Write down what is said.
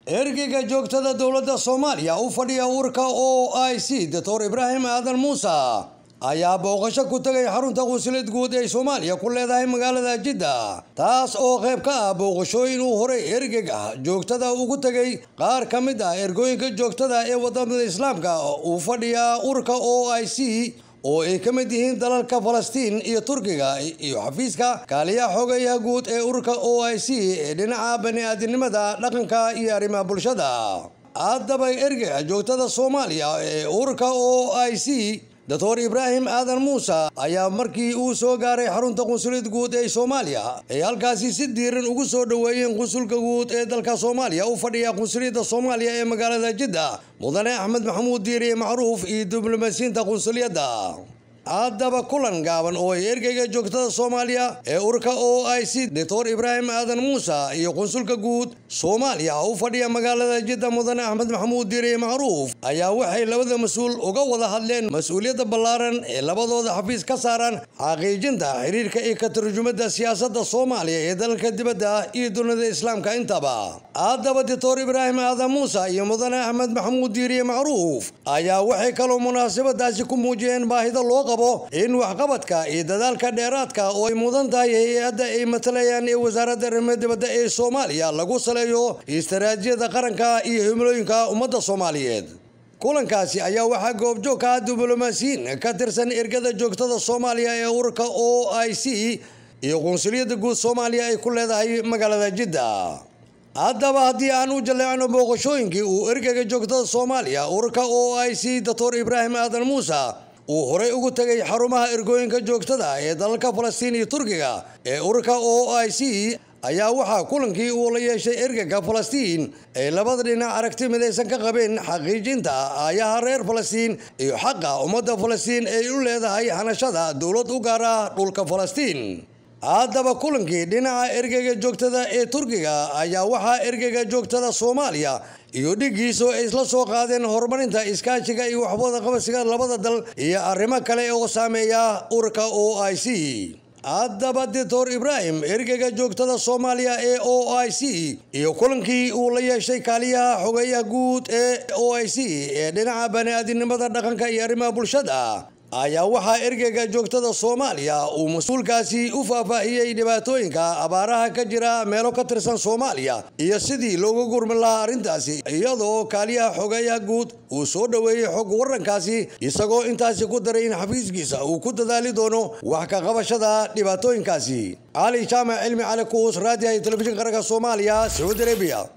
ergeyga joogtada dowladda soomaaliya u fadhiya urka o i c doctor ibraahim aadan muuse ayaa booqasho ku tegay xarunta qunsuliyad guud ee soomaaliya ku leedahay magaalada jidda taas oo qayb ka ah booqashooyin uu horay ergeyga joogtada ugu tegay qaar ka mid ah ergooyinka joogtada ee wadamada islaamka uu fadhiya urka o i c oo ay ka mid yihiin dalalka falastiin iyo turkiga iyo xafiiska kaaliyaha xogayaha guud ee ururka o i c ee dhinaca bani-aadinimada dhaqanka iyo arrimaha bulshada haddaba ergeyga joogtada soomaaliya ee ururka o i c doctor ibraahim aadan muuse ayaa markii uu soo gaaray xarunta qunsuliyad guud ee soomaaliya ay halkaasi si diiran ugu soo dhoweeyeen qunsulka guud ee dalka soomaaliya u fadhiya qunsuliyadda soomaaliya ee magaalada jidda mudane axmed maxamuud diiriye macruuf iyo diblomaasiyiinta qunsuliyadda haddaba kulan gaaban oo ay ergeyga joogtada soomaaliya ee urka o i c doctor ibraahim aadan muuse iyo qunsulka guud soomaaliya u fadhiya magaalada jidda mudane axmed maxamuud diiriye macruuf ayaa waxay labada mas-uul uga wada hadleen mas-uuliyadda ballaaran ee labadooda xafiis ka saaran xaqiijinta xiriirka iyo ka turjumada siyaasadda soomaaliya ee dalalka dibadda iyo dunida islaamka intaba haddaba doctor ibraahim aadan muuse iyo mudane axmed maxamuud diiriye macruuf ayaa waxay kaloo munaasabadaasi ku muujiyeen baahida loo qabo in waxqabadka iyo dadaalka dheeraadka oo ay mudan tahay hay-adda ay matalayaan ee wasaaradda arrimaha dibadda ee soomaaliya lagu saleeyo istaraatiijiyada qaranka iyo himilooyinka ummadda soomaaliyeed kulankaasi ayaa waxaa goobjoog ka ah diblomaasiyiin ka tirsan ergada joogtada soomaaliya ee ururka o i c iyo qunsuliyadda guud soomaaliya ay ku leedahay magaalada jidda haddaba haddii aan u jaleecno booqashooyinkii uu ergeyga joogtada soomaaliya ururka o i c doctor ibraahim aadan muuse uu horey ugu tegay xarumaha ergooyinka joogtada ee dalalka falastiin iyo turkiga ee ururka o i c ayaa waxaa kulankii uu la yeeshay ergeyga falastiin ay labada dhinac aragti midaysan ka qabeen xaqiijinta aayaha reer falastiin iyo xaqa ummadda falastiin ay u leedahay hanashada dowlad u gaar ah dhulka falastiin haddaba kulankii dhinaca ergeyga joogtada ee turkiga ayaa waxaa ergeyga joogtada soomaaliya iyo dhigiisu ay isla soo qaadeen horumarinta iskaashiga iyo waxwada qabsiga labada dal iyo arrimo kale oo saameeya ururka o i c haddaba doctor ibraahim ergeyga joogtada soomaaliya ee o i c iyo kulankii uu la yeeshay kaaliyaha xogeeyaha guud ee o i c ee dhinaca bani-aadinimada dhaqanka iyo arrimaha bulshada ayaa waxaa ergeyga joogtada soomaaliya uu mas-uulkaasi u faahfaahiyey dhibaatooyinka abaaraha ka jira meelo ka tirsan soomaaliya iyo sidii looga gurmin lahaa arrintaasi iyadoo kaaliyaha xogeeyaha guud uu soo dhoweeyey xog warankaasi isagoo intaasi ku daray in xafiiskiisa uu ku dadaali doono wax ka qabashada dhibaatooyinkaasi cali jaamac cilmi cali kuus raadiyaha iyo telefishinka qaranka soomaaliya sacuudi arabiya